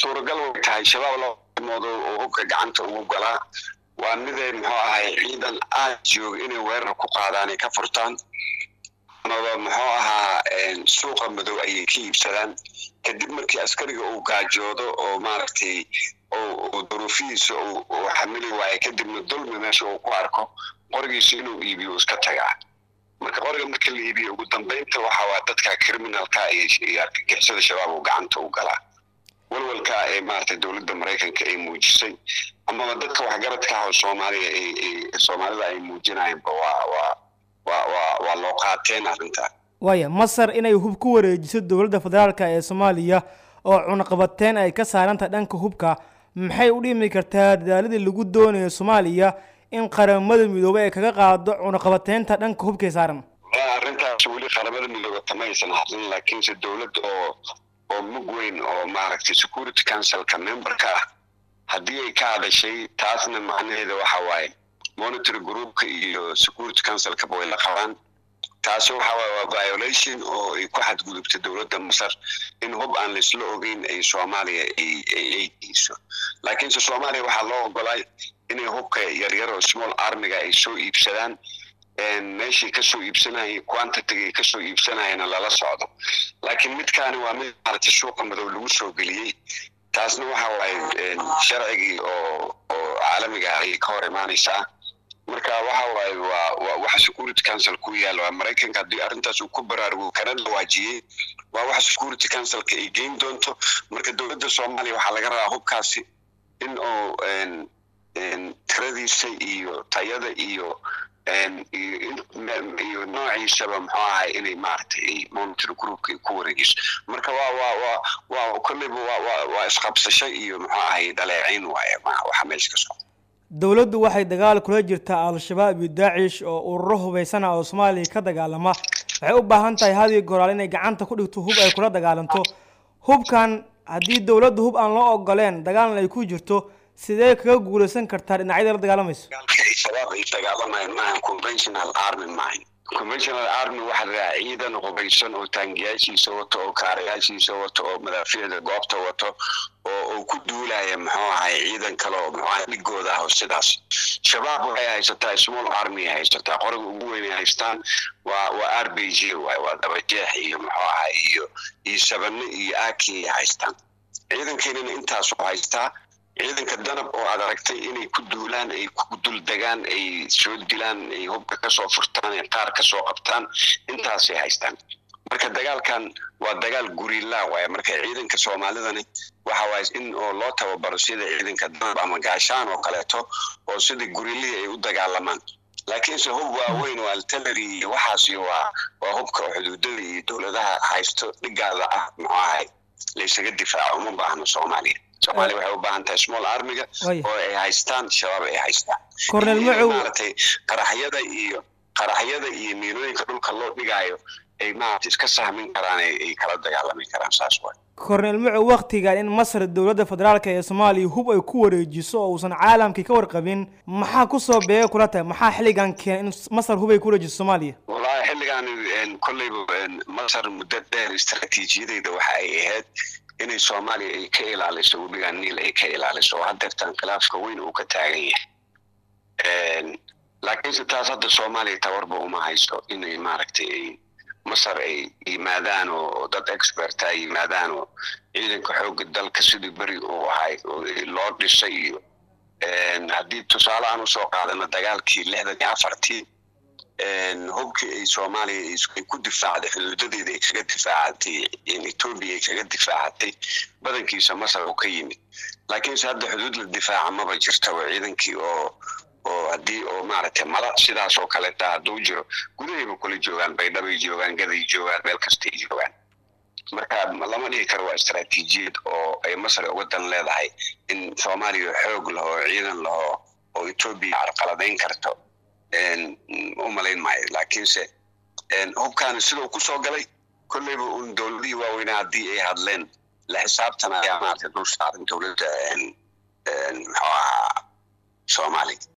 suuragal way tahay shabaab laba arrimood oo hubka gacanta ugu galaa waa miday muxuu ahay ciidan aad jooga inay weerar ku qaadaan ay ka furtaan amaba muxuu ahaa suuqa madow ayay ka iibsadaan kadib markii askariga uu gaajoodo oo maaragtay oo duruufihiisa uu xamili waayo kadibna dulmi meesha uu ku arko qorigiisa inuu iibiyo iska tagaa marka qoriga marka la iibiyo ugu dambeynta waxa waa dadka criminalka iyo argagixisada shabaab uu gacanta u galaa walwalka ee maaragtay dowladda maraykanka ay muujisay amaba dadka waxgaradka ah oo soomaaliya soomaalida ay muujinayanba waa waa waa waa waa loo qaateen arrintaa waaya masar inay hub ku wareejiso dowladda federaalka ee soomaaliya oo cunaqabateyn ay ka saarantahay dhanka hubka maxay u dhimi kartaa dadaaladii lagu doonayo soomaaliya in qaramada midoobey ay kaga qaado cunaqabateynta dhanka hubkay saaran arrintaas weli qaramada midoobe kama aysan hadlin laakiinse dowladda oo oo mug weyn oo maaragtay security councilka memberka ah haddii ay ka hadashay taasna macnaheeda waxa waaye monitory groupka iyo security councilkaba way la qabaan taasi waxa waaye waa violation oo ay ku xadgudubtay dowladda masar in hub aan laisla ogeyn ay soomaaliya ay geyso laakiinse soomaaliya waxaa loo ogolay inay hubka yaryar oo small armiga ay soo iibsadaan meeshii kasoo iibsanayay quantitiga ay kasoo iibsanayana lala socdo laakiin midkaani waa mid maaragtay suuqa madow lagu soo geliyey taasna waxa waaye sharcigii oo oo caalamiga ayay ka hor imaanaysaa marka waxa waaye waa waa waxa security council ku yaala waa maraykanka haddii arrintaas uu ku baraarugo kana dhawaajiyey waa waxa security councilka ay geyn doonto marka dowladda soomaaliya waxaa laga rabaa hubkaasi in oo tiradiisa iyo tayada iyo iyo noociisaba muxuu ahay inay maaragtay monitor groupka ku wareegiso marka waa waa waa waa kolleyba waa waa waa isqabsasho iyo muxuu ahay dhaleecayn waaye waxa meesha ka socda dowladdu waxay dagaal kula jirtaa al-shabaab iyo daacish oo ururo hubaysana oo soomaaliya ka dagaalama waxay u baahan tahay hadii goraal inay gacanta ku dhigto hub ay kula dagaalanto hubkan haddii dowladdu hub aan loo ogoleen dagaalna ay ku jirto sidee kaga guulaysan kartaa dhinacyada la dagaalamayso shabaab ay dagaalamayaan maahan conventional army maahan conventional army waxa la dhahaa ciidan hubaysan oo taangiyaashiisa wato oo kaarayaashiisa wato oo madaafiicda goobta wato oo oo ku duulaya muxuu ahay ciidan kale oo muxuu ahay dhigooda ah oo sidaas shabaab waxay haysataa small army ay haysataa qoriga ugu weyn ay haystaan waa waa r b g waay waa dabajeex iyo muxuu ahay iyo iyo sabane iyo aki ay haystaan ciidankeenana intaasoo haystaa ciidanka danab oo aad aragtay inay ku duulaan ay ku dul degaan ay soo dilaan ay hubka kasoo furtaan ay qaar kasoo qabtaan intaasay haystaan marka dagaalkan waa dagaal gurila waaya marka ciidanka soomaalidani waxa waaye in oo loo tababaro sida ciidanka danab ama gaashaan oo kaleeto oo sida gurilihii ay u dagaalamaan laakiinse hub waaweyn oo artillery iyo waxaasi waa waa hubka xuduudada iyo dowladaha haysto dhigaada ah muxuu ahay laysaga difaaco uma baahno soomaaliya soomaaliya waxay u baahan tahay small armiga oo ay haystaan shabaab ay haystaan cornel macow maaragtay qaraxyada iyo qaraxyada iyo miinooyinka dhulka loo dhigaayo ay maaragtay iska sahmin karaan ay kala dagaalami karaan saas waay cornel macow waktigan in masar dowladda federaalka ee soomaaliya hub ay ku wareejiso oo uusan caalamkii ka warqabin maxaa kusoo beega kula tahay maxaa xilligan keena in masar hub ay ku wareejiso soomaaliya wallahi xilligan kolleyba masar muddo dheer istaraatiijiyadeyda waxa ay ahayd inay soomaaliya ay ka ilaaliso webiga niil ay ka ilaaliso oo haddeertan khilaafka weyn uu ka taagan yahay laakiinse taas hadda soomaaliya tabarba uma haysto inay maaragtay ay masar ay yimaadaan oo dad experta ay yimaadaan oo ciidanka xoogga dalka sidii beri uu ahay loo dhisay iyo haddii tusaale aan usoo qaadano dagaalkii lixdan iyo afartii hubkii ay soomaaliya ay ku difaacday xuduudadeeda ay kaga difaacatay etoobiya ay kaga difaacatay badankiisa masar oo ka yimid laakiinse hadda xuduud la difaaca maba jirtaba ciidankii oo oo haddii oo maaragtay mala sidaas oo kaleeta hadduu jiro gudahayba kula joogaan baydhabay joogaan gaday joogaan meel kastay joogaan marka lama dhihi karo waa istaraatiijiyad oo ay masar uga dan leedahay in soomaaliya xoog laho ciidan laho oo etoobiya carqaladayn karto u malayn maayo laakiinse hubkaani siduu kusoo galay kolleyba un dowladihii waaweynaa haddii ay hadleen la xisaabtan ayaa maaragtay dul saaran dowladda muxuu ahaa soomaaliya